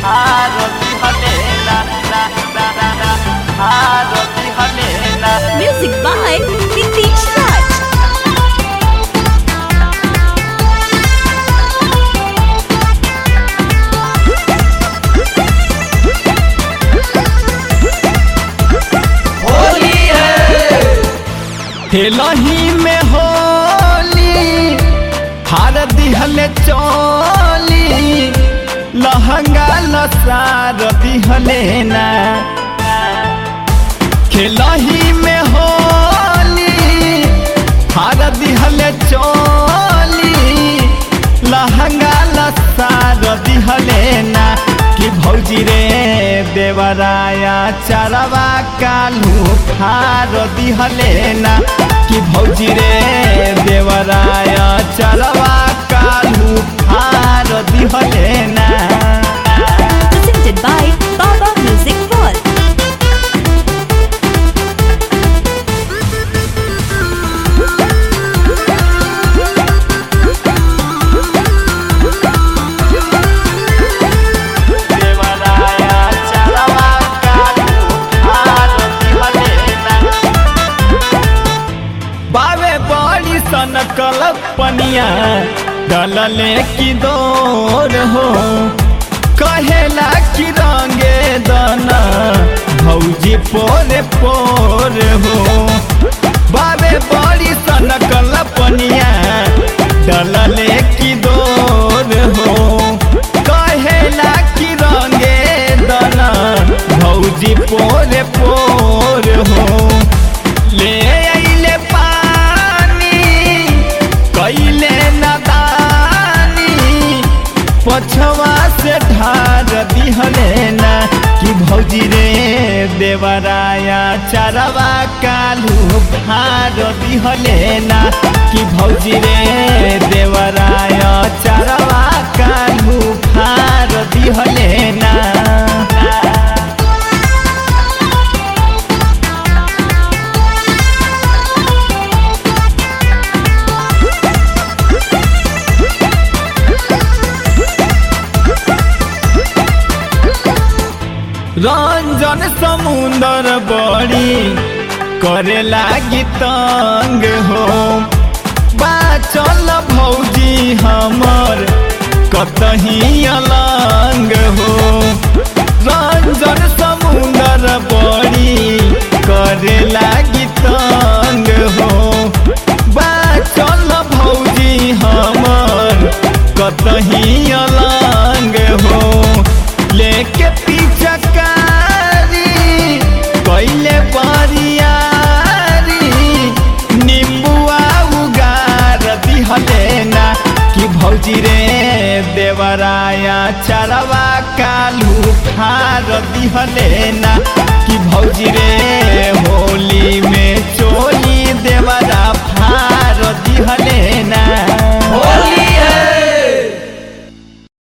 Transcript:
आरती हलेना ना ना ना ना आरती हलेना Music by Nitish Raj. Holi है हेलही में होली हार दिहले चोली लहंगा लसार दिहले ना खेलही में होली हार दिहले चोली लहंगा लसार दिहले ना कि भौजी रे देवराया चरवा कालू फार दिहले ना कि भौजी रे देवराया चरवा कालू फार दिहले ना Presented by Baba Music World. देवराया चरवा कालू आरती हलेना बावे बड़ी सन कलपनिया डलले की दौर हो कहेला कि रंगे दाना भौजी पोरे पोर हो बावे बड़ी सन कलपनिया डलले की दौर हो कहेला कि रंगे दाना भौजी पोरे पोर हो ले अइले पानी कैले नदानी पछवा से ढार दिहले ना कि भौजी रे देवराया चरवा कालू भार दिहले ना कि भौजी रे देवराया चरवा कालू भार दिहले ना रंजन समुंदर बड़ी करे लागी तंग हो बाचल भौजी हमर कतही अलंग हो रंजन समुंदर बड़ी करे लागी तंग हो बाचल भौजी हमर कतही अलंग हो लेके पिचकारी कैले बरियारी निम्बुआ उगार दिहले ना कि भौजी रे देवराया चरवा कालू फार दिहले ना कि भौजी रे होली